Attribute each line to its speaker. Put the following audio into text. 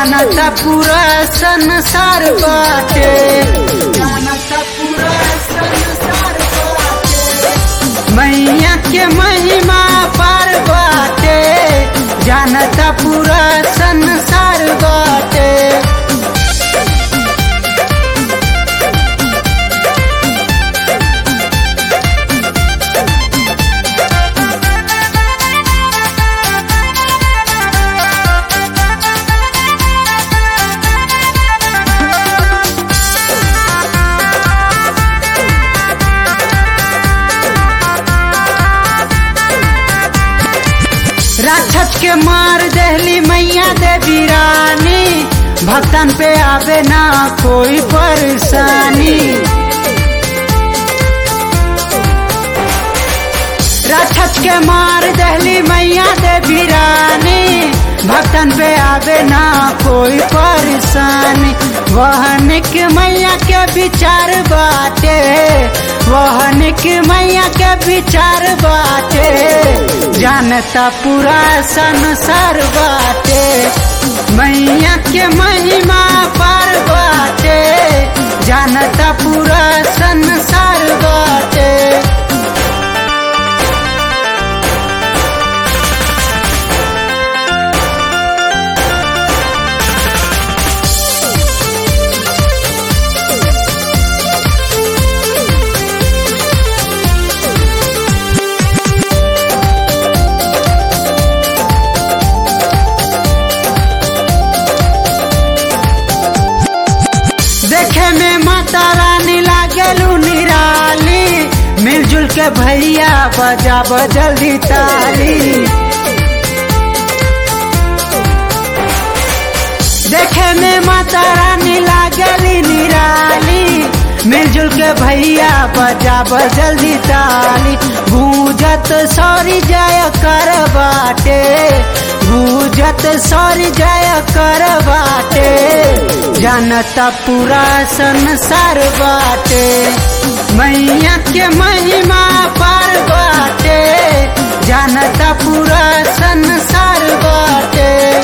Speaker 1: जानता पूरा संसार बाटे जानता पूरा संसार बाटे मैया के महिमा पार बाटे जानता पूरा संसार बाटे राक्षस के मार दहली मैया देवी रानी भक्तन पे आवे ना कोई परेशानी राक्षस के मार दहली मैया देवी रानी भक्तन पे आवे ना कोई परेशानी वहन के मैया के विचार बाटे वहन के मैया के विचार बाटे जानता पूरा संसार बाटे मैया के महिमा पार बाटे जानता पूरा संसार बाटे देखे में माता रानी लागलू निराली मिलजुल के भैया बजा जल्दी ताली देखे में माता रानी लागली निराली मिलजुल के भैया बजा जल्दी ताली गूंजत सॉरी जय कर बाटे गूंजत सॉरी जय कर बाटे जानता पूरा संसार बाटे मैया के महिमा पार बाटे जानता पूरा संसार बाटे